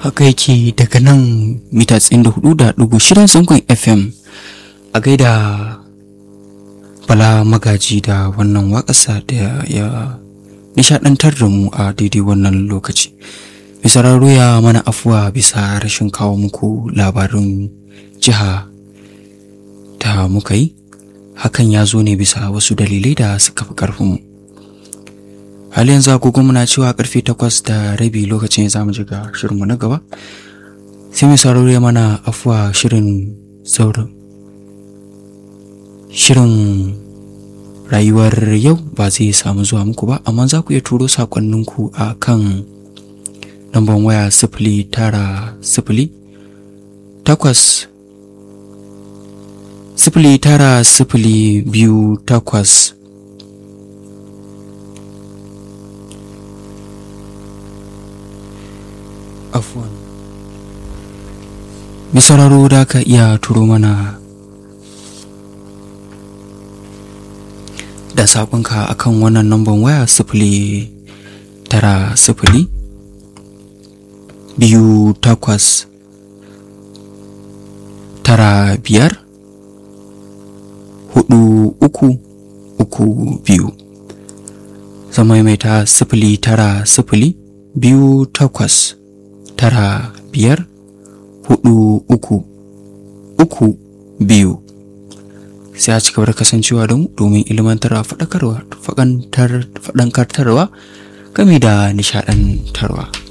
haka yake daga nan mita 94.6 zangon fm a gaida bala magaji da wannan wakasa da ya nishadantar da mu a daidai wannan lokaci misararru ya mana afuwa bisa rashin kawo muku labarin jiha da muka yi hakan ya zo ne bisa wasu dalilai da suka fi ƙarfinmu hali yanzu agogo muna cewa karfe takwas da rabi lokacin ya zamu ji ga shirinmu na gaba sai mai sauraro ya mana afuwa shirin saurin shirin rayuwar yau ba zai samu zuwa muku ba amma za ku iya turo sakonninku a kan lambar waya sifili tara sifili takwas sifili tara sifili biyu takwas afuwan misararo da ka iya turo mana da saƙonka akan wannan namban waya sifili tara sifili biyu takwas tara biyar hudu uku uku biyu zama mai ta sifili tara sifili biyu takwas tara biyar hudu uku uku biyu sai a cigaba da kasancewa da mu domin ilmantarwa faɗakarwa faɗankartarwa game da nishaɗantarwa